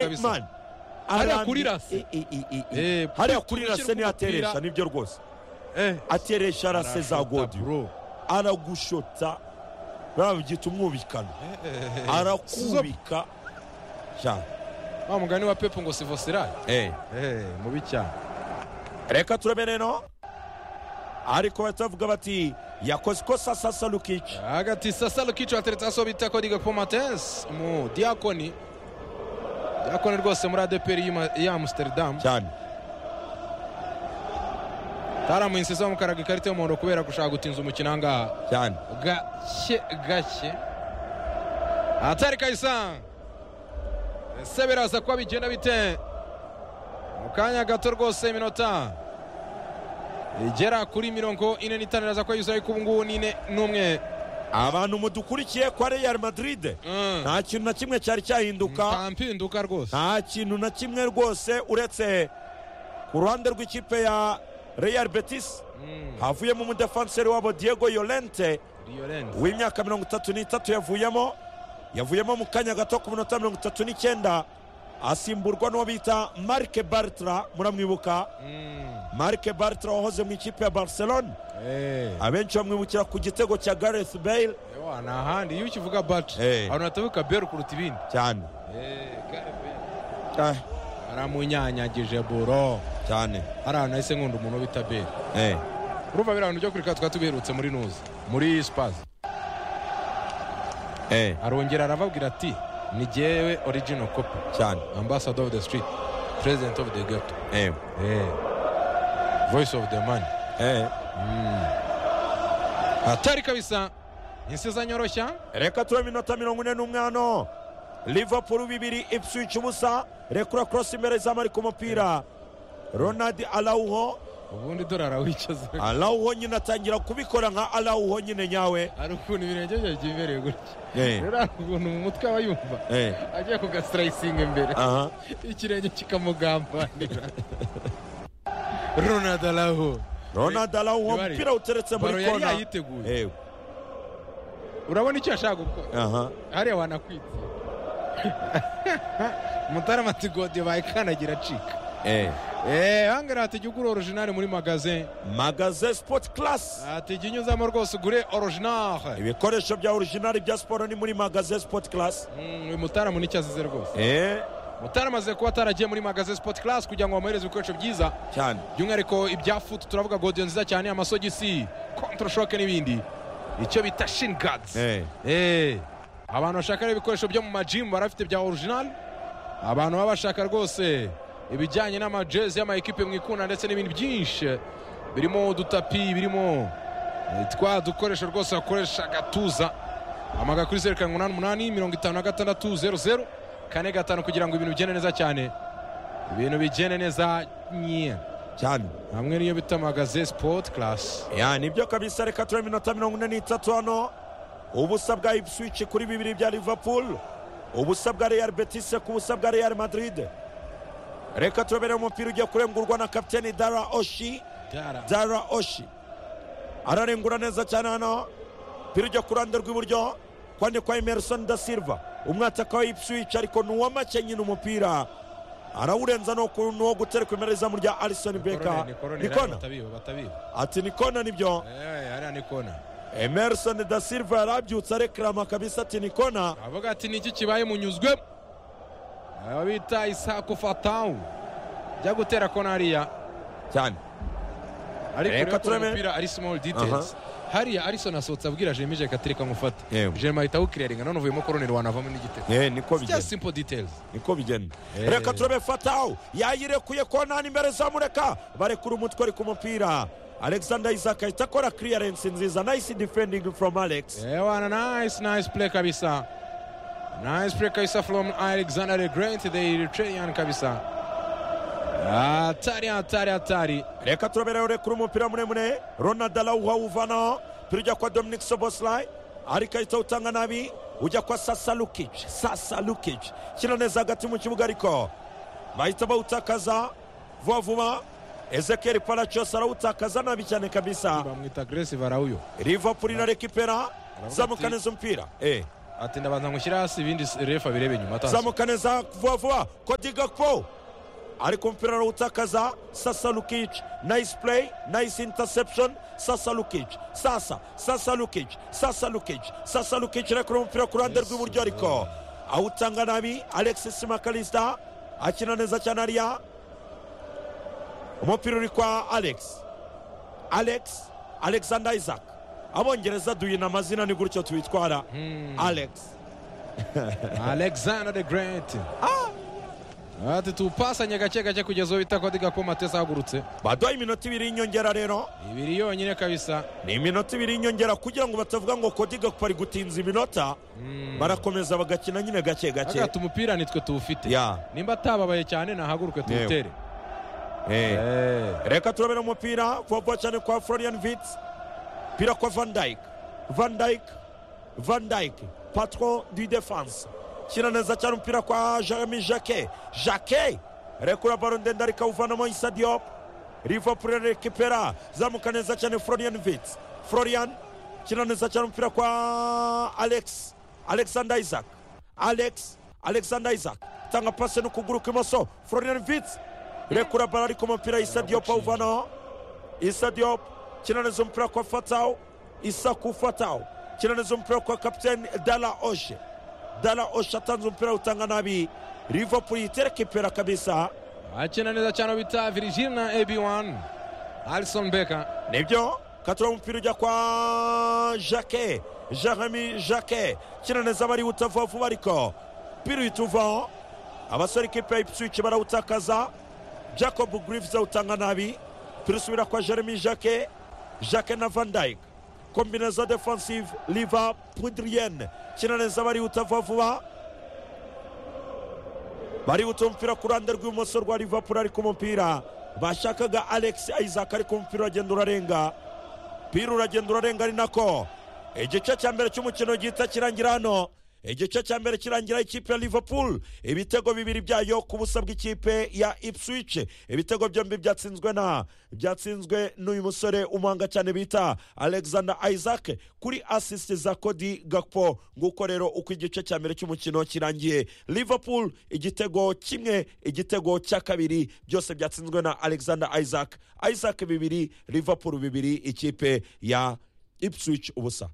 kabisa mani hariya arambye- kuri rase i- i- i- i- i- Eh, hariya kuri kuri turukira rase niyo k'umupira. ateresha nibyo rwose eh ateresha rase za arashota, godiyo bro. aragushota babyita umwubikano arakubika cyane wa mugani wa pepu ngo sivosirari eh eh mubi cyane reka turebe rero ariko bahita bavuga bati yakoze ikosa sasa lukici hagati sasa rukicu hateretse aso bita kodiga pomatensi mu diyakoni diyakoni rwose muri adeperi y'ima- ya amusiteridamu cyane taramuhinsi zamukaraga ikarita y'umuhondo kubera gushaka gutinza umukino ahangaha cyane gake gake atari kayisanga ese biraza kuba bigenda bite mu kanya gato rwose iminota igera kuri mirongo ine n'itanu iraza kuba yuzuye ariko ubu ngubu ni ine n'umwe abantu mudukurikiye kwa real madrid Mm. nta kintu na kimwe cyari cyahinduka nta mpinduka rwose nta kintu na kimwe rwose uretse ku ruhande rw'ikipe ya real betis Mm, havuyemo umudefanseri wabo diego yolente Llorente. w'imyaka mirongo itatu n'itatu yavuyemo yavuyemo mu kanya gato ku minota mirongo itatu n'icyenda asimburwa n'uwo bita marike bartra muramwibuka Mm, marike bartra wahoze mu ikipe ya barcelone eh. abenshi bamwibukira ku gitego cya gareth bale Ewa, ni ahandi iyo ukivuga baci Eh. abantu batabuka beru kuruta ibindi cyane Ah, aramunyanyagije buro cyane hari ahantu nahise nkunda umuntu bita beru Eh, urumva biriya bintu byo kurika twari tubiherutse muri nuzi muri spazi eh, arongera arababwira ati ni jyewe original copy cyane ambassador of the street president of the ghetto Eh, Eh. voice of the man eh. hatari kabisa insiza nyoroshya reka tube iminota mirongo ine n'umwe hano liverpool bibiri ipswich ubusa rekura korosi imbere z'abari ku mupira ronald arauho ubundi dore arawicaza alawuho nyine atangira kubikora nka alawuho nyine nyawe hari ukuntu ibirenge bye byibereye gutya rero hari ukuntu mu mutwe aba yumva Eh. agiye kugasirayisinga imbere aha ikirenge kikamugambanira ronald araho ronald alawuho Ntibari. umupira uteretse baro muri yari kona yayiteguye Eh, urabona icyo yashaka gukora aha hariya wanakwitse mutarama ati gode bayikanagira acika Eh. eee hangara ati jya ugura orijinali muri magaze magaze sport class ati jya unyuzamo rwose ugure orijinali ibikoresho bya orijinali bya siporo ni muri magaze sport class uyu mutarama nicyo azize rwose Eh, mutarama azize kuba ataragiye muri magaze sipoti karasi kugira ngo bamuhereze ibikoresho byiza cyane by'umwihariko ibya futu turavuga godiyo nziza cyane amasogisi kontoroshoke n'ibindi icyo bita shinigadizi Eh, Eh, abantu bashaka rero ibikoresho byo mu majimu barafite bya orijinali abantu baba bashaka rwose ibijyanye n'amajezi y'amayikipe mwikunda ndetse n'ibindi byinshi birimo udutapi birimo eh, twa dukoresho rwose bakoresha agatuza amaga kuri zeru karindwi umunani umunani mirongo itanu na gatandatu zeru zeru kane gatanu kugira ngo ibintu bigende neza cyane ibintu bigende neza nye cyane hamwe niyo bita magaze sipoti karasi ya nibyo kabisa reka turebe iminota mirongo ine n'itatu hano ubusa bwa ipswich kuri bibiri bya liverpool ubusa bwa real betis ku busa bwa real madrid reka turebe rero umupira ugiye kurengurwa na kapiteni dara oshi dara oshi ararengura neza cyane hano umupira ujya ku ruhande rw'iburyo kwande kwa emerson da silva umwataka wa ipswich ariko ni uw'amake nyine umupira arawurenza ni uwo- ni uwo gutereka imbere y'izamu rya alison beka ni kona batabiba batabiba ati ni kona nibyo Eh, hariya ni kona emerson da silva yarabyutse arekarama kabisa ati ni kona avuga ati niki kibaye munyuzwe aba bita isaku fatawu jya gutera kona hariya cyane ariko Reka rero kuri turebe. umupira ari small details hariya arison asohotse abwira jemi jeka ati reka nkufate Yewe. jemi ahita awukiriringa none uvuyemo koroneri wanavamo n'igitego eh niko just bigenda simple details niko bigenda Eh. reka turebe fatawu yayirekuye kona imbere zamureka barekura umutwe ari ku mupira alexander isaac ahita akora clearance nziza nice defending from alex ewana nice nice play kabisa nice play kabisa from alexander the great the eritrean kabisa hatari hatari hatari reka turebe rero rekura umupira muremure ronald alawuha awuvanaho turi ujya kwa dominic soboslay ariko ahita awutanga nabi ujya kwa sasa lukic sasa lukic shyira neza hagati mu kibuga ariko bahita bawutakaza vuba vuba ezekiel paracos arawutakaza nabi cyane kabisa bamwita agresive arauyo liverpool irarekipera ati- zamuka neza umupira eh ati ndabanza ngushyire hasi ibindi refa birebe nyuma atazi zamuka neza vuba vuba kodi gakpo ariko umupira arawutakaza sasa lukic nice play nice interception sasa lukic sasa sasa lukic sasa lukic sasa lukic arekura umupira ku ruhande rw'iburyo ariko awutanga nabi alexis makalista akina neza cyane ariya umupira uri kwa alex alex alexander isaac abongereza duhina amazina ni gutyo tubitwara alex alexander the great ati tuwupasanye gake gake kugeza uwo bita kodi gakoma atazagurutse baduha iminota ibiri y'inyongera rero ibiri yonyine kabisa ni iminota ibiri y'inyongera kugira ngo batavuga ngo kodi gakupa ari gutinza iminota barakomeza bagakina nyine gake gake agata umupira nitwe tuwufite Ya. nimba atababaye cyane nahaguruke tuwutere Eh. Eh. reka turabera umupira vuba vuba cyane kwa florian vitz umupira kwa van dyke van dyke van dyke patron du defense kina neza cyane umupira kwa jeremy jacquet jacquet rekura baro ndende ariko awuvanamo isa diop liverpool rekipera zamuka neza cyane florian vitz florian kina neza cyane umupira kwa alex alexander isaac alex alexander isaac tanga pase n'ukuguru kw'imoso florian vitz rekura baro ariko umupira isa diop awuvanaho isa diop kinaneza umupira kwa fatawo isa ku fatawo kinaneza umupira kwa kapiteni dala oshe dala oshe atanze umupira utanga nabi liverpool itereka ipera kabisa akina neza cyane uwo bita virgin na ab1 alison beka nibyo katura umupira ujya kwa jacke jeremy jacke kinaneza barihuta vuba vuba ariko umupira uhita uvaho abasore ikipe ya ipswich barawutakaza jacob griffs awutanga nabi umupira usubira kwa jeremy jacke jacke na van dyke kombinaza defensive liva pudrienne kinaneza barihuta vuba vuba barihuta umupira ku ruhande rw'ibumoso rwa liverpool ariko umupira bashakaga alex isaac ariko umupira uragenda urarenga umupira uragenda urarenga ari nako igice cya mbere cy'umukino gihita kirangira hano igice cya mbere kirangira ikipe ya liverpool ibitego bibiri byayo ku busa bw'ikipe ya ipswich ibitego byombi byatsinzwe na byatsinzwe n'uyu musore umuhanga cyane bita alexander isaac kuri asisiti za kodi gakpo nguko rero uko igice cya mbere cy'umukino kirangiye liverpool igitego kimwe igitego cya kabiri byose byatsinzwe na alexander isaac isaac bibiri liverpool bibiri ikipe ya ipswich ubusa